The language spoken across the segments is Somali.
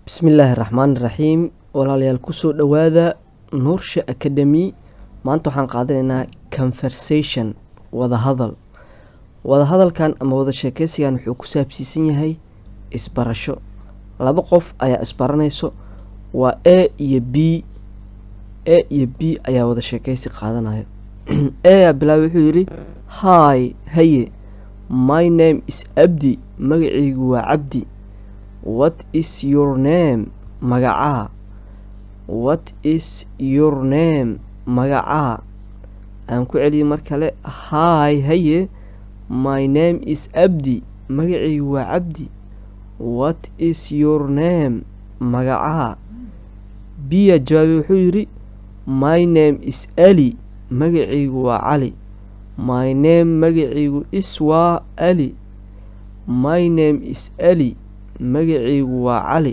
bismillaahi raxmaan raxiim walaalayaal kusoo dhowaada nuursha academy maanta waxaan qaadanaynaa conversation wadahadal wadahadalkan ama wada sheekeysigan wuxuu ku saabsiisan yahay isbarasho laba qof ayaa isbaranayso waa a iyo b a iyo b ayaa wada sheekeysi qaadanayo a bilaabay wuxuu yidhi hi haye my name is abdi magacaygu waa cabdi what is your name magacaa what is your name magacaa aan ku celiyay mar kale hi haye my name is abdi magacaygu waa cabdi what is your name magacaa biya jawaabay wuxuu yidhi my name is ali magacaygu waa cali my name magacaygu is waa ali my name is ali magacaygu waa cali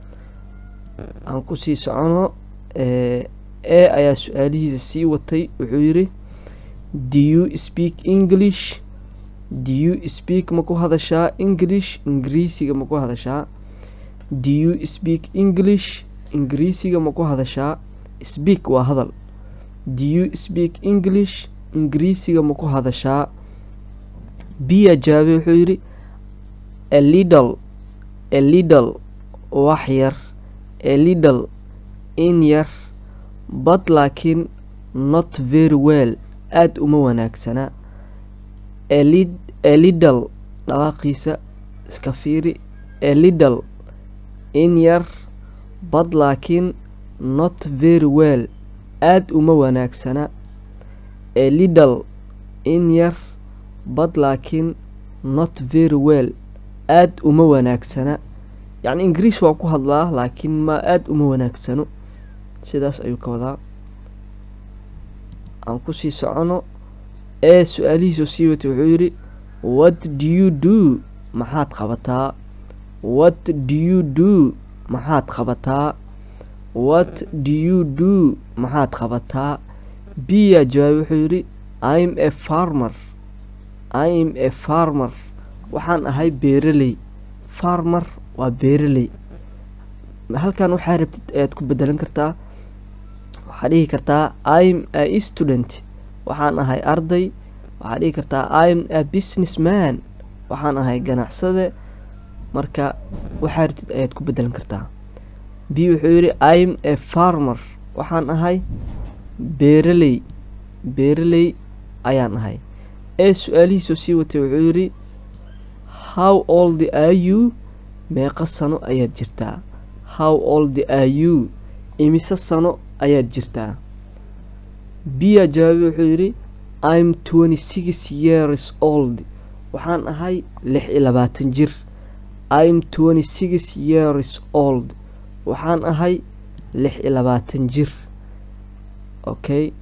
aan kusii socono e ayaa su-aalihiisa sii watay wuxuu yidhi do you speak english do you speak ma ku hadashaa english ingiriisiga ma ku hadashaa do you speak english ingiriisiga ma ku hadashaa speak waa hadal do you speak english ingiriisiga ma ku hadashaa biya jaabe wuxuu yidhi a little a little wax yar a little in yar but laakiin not very well aada uma wanaagsana a little dhawaaqiisa iska fiiri a little in yar but laakiin not very well aada uma wanaagsana a little in yar but laakiin not very well aada uma wanaagsana yacni ingiriis waa ku hadlaa laakiin ma aada uma wanaagsano sidaas ayuu ka wadaa aan kusii socono ee su-aalihiisoo sii watay wuxuu yidhi what do you do maxaad qabataa what do you do maxaad qabataa what do you do maxaad qabataa biya jawaab wuxuu yidhi im a farmer im a farmer waxaan ahay beeraley farmer waa beeraley halkan waxaa rabtid ayaad ku bedelan kartaa waxaad dhihi kartaa im a student waxaan ahay arday waxaad dhihi kartaa im a business man waxaan ahay ganacsade marka waxaa rabtid ayaad ku bedelan kartaa b wuxuu yidhi im a farmer waxaan ahay beeraley beeraley ayaan ahay ee su-aalihiisoo sii watay wuxuu yidhi how old are you meeqa sano ayaad jirtaa how old are you imise sano ayaad jirtaa biya jawaabe wuxuu yidhi im twenty six years old waxaan ahay lix iyo labaatan jir im twenty six years old waxaan ahay lix iyo labaatan jir okay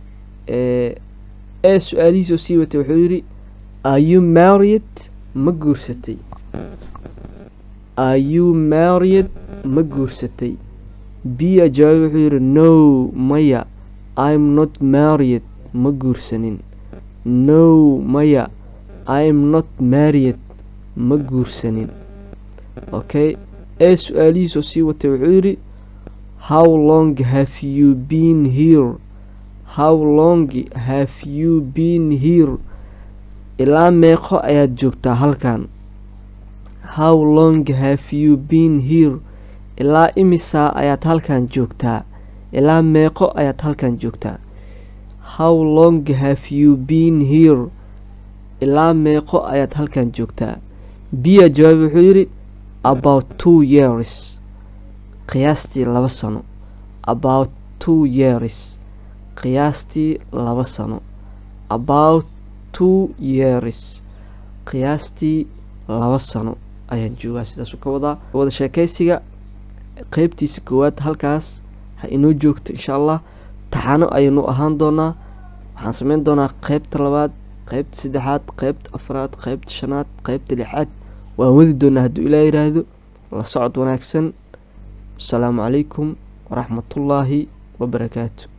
ee su-aalihiisoo sii watay wuxuu yidhi are you married ma guursatay are you married ma guursatay biya jawaabe wuxuu yidhi no maya im not married ma guursanin no maya im not married ma guursanin okay ee su-aalihiisoo sii watay wuxuu yidhi how long have you been here how long have you been here ilaa meeqo ayaad joogtaa halkan how long have you been here ilaa imisaa ayaad halkan joogtaa ilaa meeqo ayaad halkan joogtaa how long have you been here ilaa meeqo ayaad halkan joogtaa biya jawaab wuxuu yidhi about two years qiyaastii laba sano about two years qiyaastii laba sano about two years qiyaastii laba sano ayaan joogaa sidaasu ka wadaa wada sheekeysiga qeybtiisa koowaad halkaas ha inoo joogto insha allah taxano ayaynu ahaan doonaa waxaan sameyn doonaa qeybta labaad qeybta saddexaad qeybta afraad qeybta shanaad qeybta lixaad waan wadi doonaa hadduu ilaa yiraahdo la socod wanaagsan asalaamu calaykum waraxmatullaahi wabarakaatu